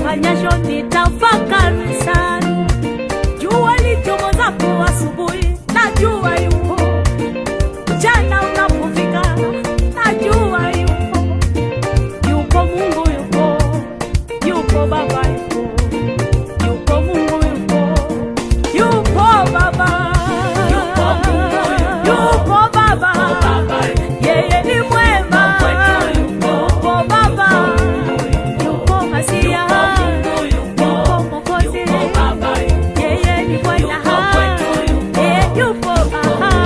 nifanyasho nitafakari sana. Jua lichomozapo asubuhi, najua yupo. Mchana unapofika, najua yupo. Yupo Mungu yupo, yupo Baba yupo, yupo Mungu yupo, yupo Baba, Yupo Mungu yupo, yupo Baba, Baba yeye ni mwema, kwetu yupo, yupo Baba, yupo Masia, Mungu yupo, yupo Mwokozi, yupo Baba yeye ni Bwana, Yupo kwetu yupo, Eh, yupo aha.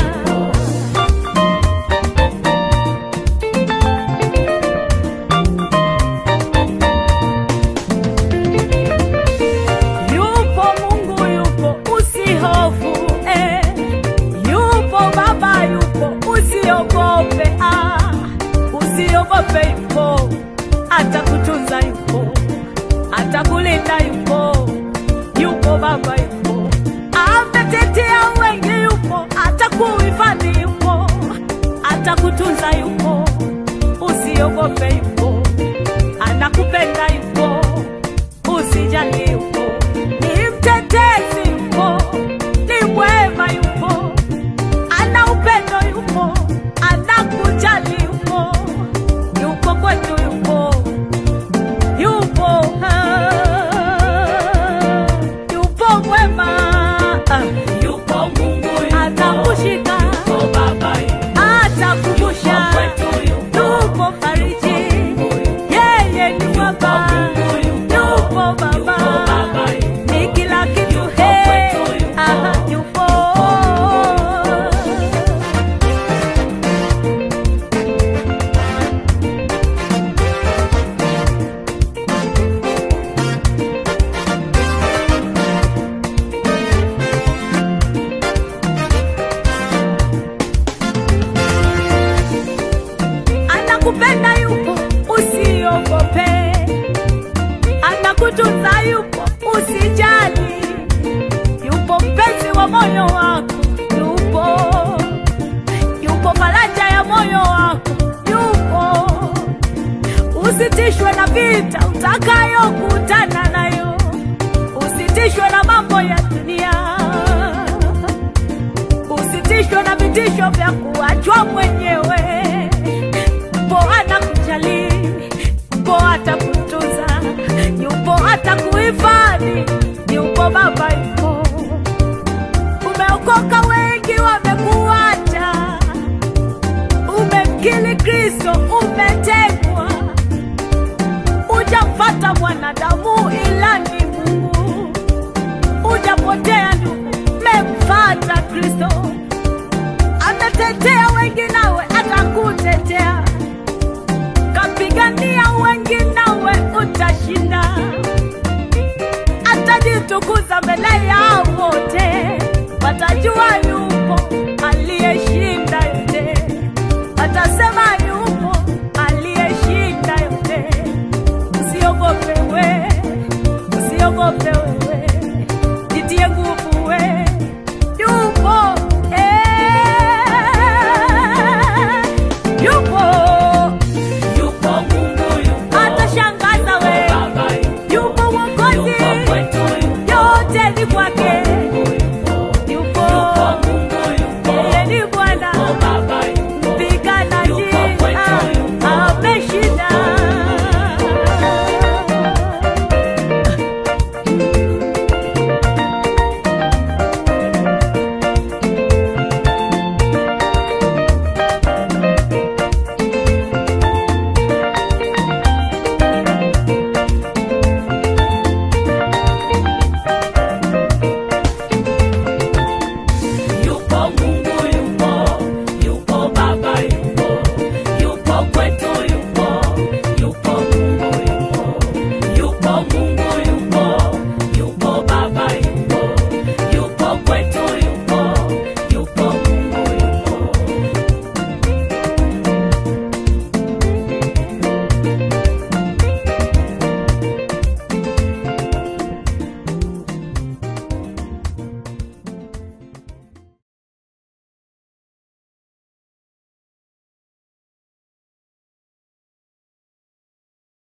Yupo Mungu yupo, usihofu eh. Yupo Baba yupo, usiogope ah. Usiogope yupo, atakutunza yupo, atakulinda yupo, yupo Baba yupo, ametetea wengi yupo, atakuhifadhi yupo, atakutunza yupo, usiogope yupo, anakupenda yupo usijali yupo, ni mtetezi yupo, ni mwema yupo, ana upendo yupo, anakujali yupo, yupo kwetu yupo, yupo ah, yupo mwema ah, yupo Mungu yupo, atakushika, yupo Baba yupo, atakumbusha, yupo kwetu yupo, yupo fariji, yeye ni Baba, Mungu yupo, yupo yupo Baba Baba yupo, ni kila kitu Yupo he kwetu, yupo. aha yupo anakupenda yupo usiogope anakutunza yupo usijali yupo mpenzi wa moyo wako yupo yupo faraja ya moyo wako yupo usitishwe na vita utakayokutana nayo usitishwe na mambo ya dunia usitishwe na vitisho vya kuachwa mwenyewe yupo anakujali yupo atakutunza yupo atakuhifadhi yupo baba yupo umeokoka wengi wamekuacha umemkili kristo umetegwa ujamfata mwanadamu ila ni mungu ujapotea ndugu memfata kristo ametetea wengi nawe atakutetea kapigania wengi nawe utashinda atajitukuza mbele ya wote watajua